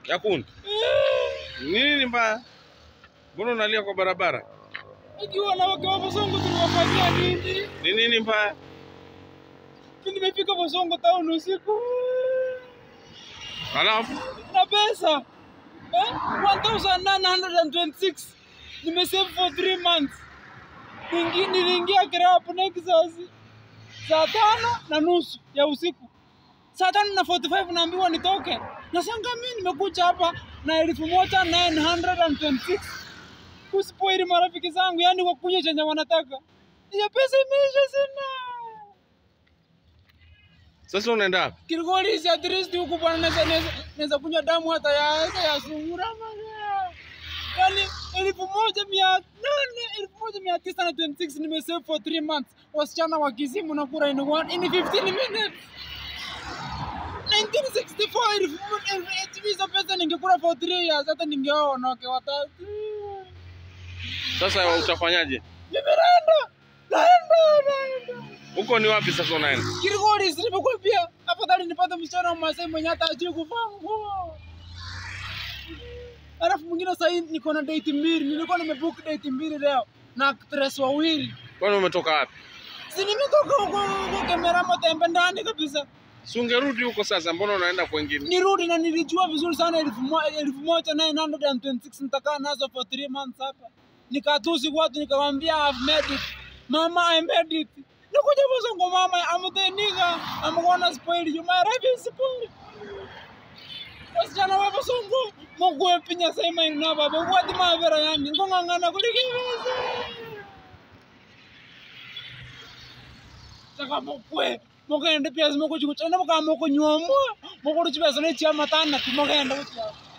ya kuni. Nini mbaya? Mbona unalia kwa barabara? Ikiwa wanawake wa Bosongo tuliwafanyia nini? Ni nini mbaya? Mimi nimefika Bosongo town usiku Halafu na pesa eh? 1926 nimesave for 3 months. Ningi- Niliingia Grab Nexus saa tano na nusu ya usiku, saa tano na 45 naambiwa nitoke. Nasanga mimi nimekuja hapa na elfu moja 926 kusipoili marafiki zangu, yani wakunywa chenye wanataka. Hiyo pesa imeisha, sina sasa unaenda wapi? Kilgoli at least huku bwana, naweza naweza naweza kunywa damu hata ya hata ya sungura bwana. Yani elfu moja mia nane elfu moja mia tisa na 26 nimesave for 3 months. Wasichana wa Kisimu na kura in one in 15 minutes. 1964 elfu mo- elfu hizo pesa ningekula for 3 years, hata ningeoa wanawake watatu. Sasa utafanyaje? Nimeenda naenda naenda Huko ni wapi sasa unaenda? Kilgoli nimekuambia, afadhali nipate msichana wa Masai mwenye hata ajui kuvaa nguo. Alafu mwingine sasa hii niko na date mbili, nilikuwa nimebook date mbili leo na actress wawili. Kwani umetoka wapi? Si nimetoka huko huko Kemeramo tembe ndani kabisa. Si ungerudi huko sasa, mbona unaenda kwengine? Nirudi na nilijua vizuri sana elfu mo- elfu moja 926 nitakaa nazo for 3 months hapa. Nikatusi watu nikamwambia I've made it. Mama I made it. Nikuja Bosongo mama I'm the nigga. I'm gonna spoil you. My life is spoiled. Wasichana wa Bosongo mugwe pinya sema ina baba wadi mavera yangi ngongangana kulikiveza. Saka mugwe mugende pia zimekuja kuchana mukamoko nyomwa mukuru chibesa ne chiama tana timogenda kuchia.